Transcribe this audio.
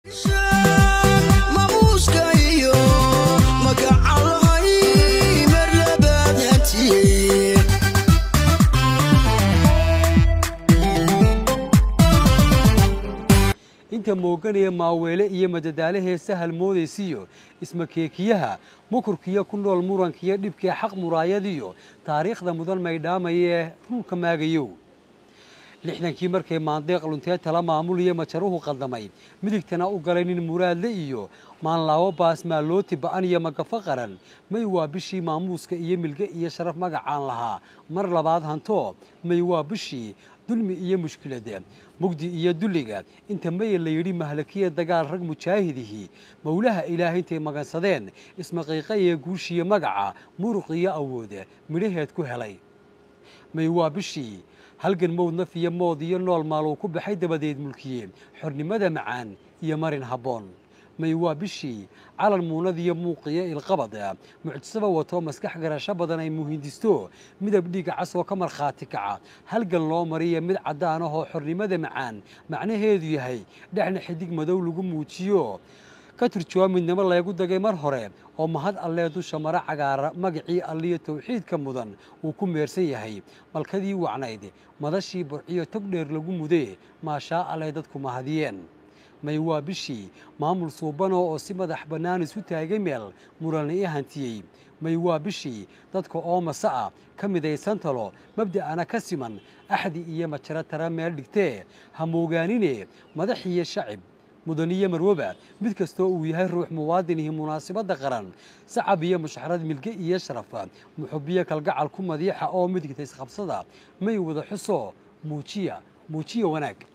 mamuuska iyo magacalahay marlabaad hantiye inta mooganaya maaweele iyo madadaalahee sahal moodaysiyo ismakeekiyaha mukurkiyo ku nool murankiyo dhibkee xaq muraayadiyo taariikhda mudan maydhaamayee ruulka maagayow lixdankii markay maandeeq luntee tala maamuliyo majaruhu qaldamay midigtana u galay nin muraadle iyo maanlaawo baasmaalooti ba'an iyo magafo qaran may waa bishii maamuuska iyo milge iyo sharaf magacaan lahaa mar labaad hanto may waa bishii dulmi iyo mushkilada mugdi iyo dulliga inta maya la yidhi mahlakiya dagaal rag mujaahidihii mowlaha ilaahay intay magansadeen ismaqiiqayee guushiya magaca muruq iyo awooda midhaheed ku helay may waa bishii halgan mowd naf iyo mood iyo nool maaluu ku baxay dabadeed mulkiye xornimada macaan iyo marin habboon may waa bishii calan muunad iyo muuqiyo ilqabad mucjisaba wato maskax garasho badan ay muhindisto midab dhiiga cas oo ka markhaati kaca halgan loo mariya mid caddaan ahoo xornimada macaan macnaheedu yahay dhexna xidig madow lagu muujiyo ka turjuwa midnimo leegu dagay mar hore oo mahad allee dusha mara cagaara magacii alliyo tawxiidka mudan uu ku meersan yahay malkadii wacnayd madashii burciyo tog dheer lagu mudee maashaa alleh dadku mahadiyeen may waa bishii maamul suubanoo oo si madax bannaan isu taagay meel murana i hantiyey may waa bishii dadka oo mase ah ka midaysan talo mabda'ana ka siman axdi iyo majaro tara meel dhigtee ha moogaanine madax iyo shacib mudaniyo marwaba mid kastoo uu yahay ruux muwaadinihii munaasibadda qaran sacab iyo mushxarad milge iyo sharafa muxubiyo kalgacal ku madiixa oo midigta isqabsada may wada xuso muujiya muujiya wanaag